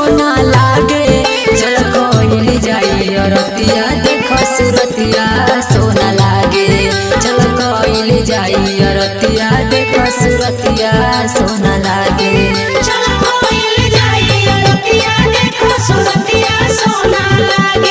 सोना लागे चल कोइल जाई रतिया देखो सुरतिया सोना लागे चल कोइल जाई रतिया देखो सुरतिया सोना लागे चल कोइल जाई अरतिया देखो सुरतिया सोना लागे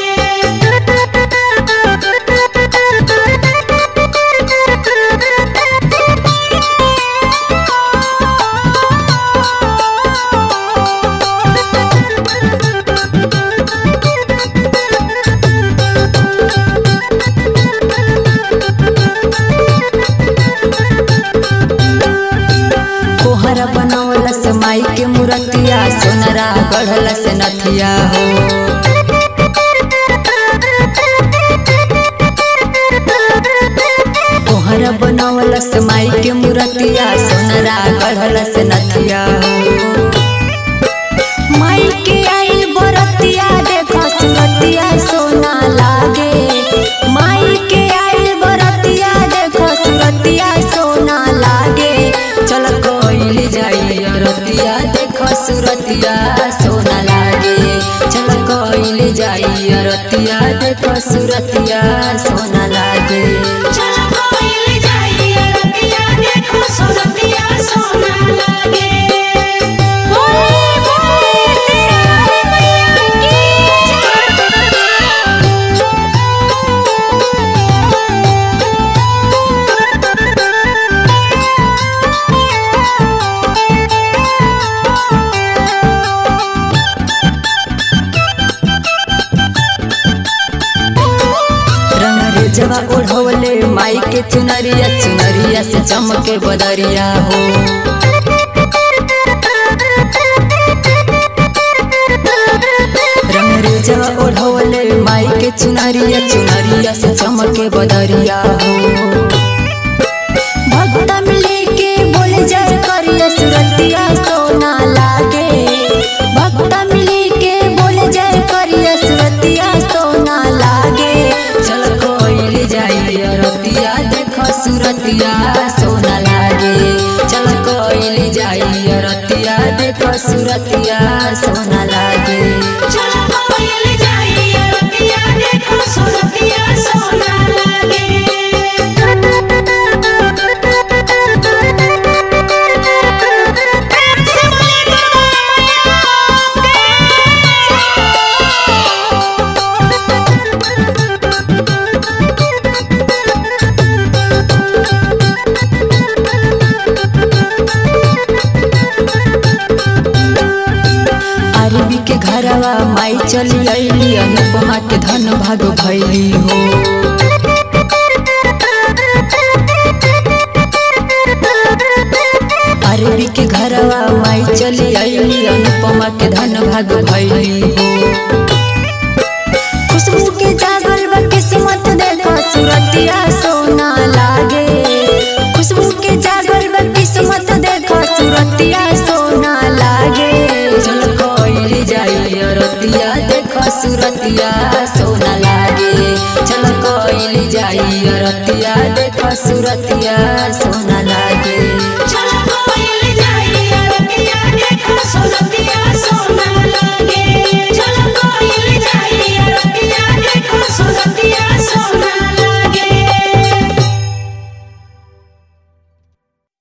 कोहरा बनवला से माई के मूर्तिया सोनरा गढ़ला से नथिया हो कोहरा बनवला से माई के मूर्तिया सोनरा गढ़ला से नथिया हो माई के आइल बरतिया देखो सुरतिया सोना लागे माई के आइल बरतिया देखो सुरतिया सोना लागे चल कोइल जाई रतिया देखो सुरतिया सोना लागे चल कोइल जाई रतिया देखो सुरतिया सोना लागे चल कोइल जाई अरतिया देखो सुरतिया सोना लागे बोले बोले सियारे मैया रंग रेजवा ओढ़वले माई के चुनरिया चुनरिया से चमके बदरिया हो रंग रेजवा ओढ़वले माई के चुनरिया चुनरिया से चमके बदरिया हो भक्ता मिले के बोले जय करिया सुरतिया सोना लागे भक्ता मिले के बोले जय करिया सुरतिया सोना लागे चल कोइल जाई रतिया देखो सुरतिया सोना लागे चल कोइल जाई रतिया देखो सुरतिया सोना लागे चल कोइल जाई अरतिया देखो सुरतिया सोना लागे से बोले अरबी के घरवा माई चली अली अनुपमा के धन भाग भैली हो अरबी के घरवा माई चली अली अनुपमा के धन भाग भैली हो खुशबू के जागल बा किस्मत देखो सुरतिया सोना लागे खुशबू के जागल बा किस्मत देखो सुरतिया सोना लागे चल कोइल जाई रतिया देखो सुरतिया सोना लागे चल कोइल जाई रतिया देखो सुरतिया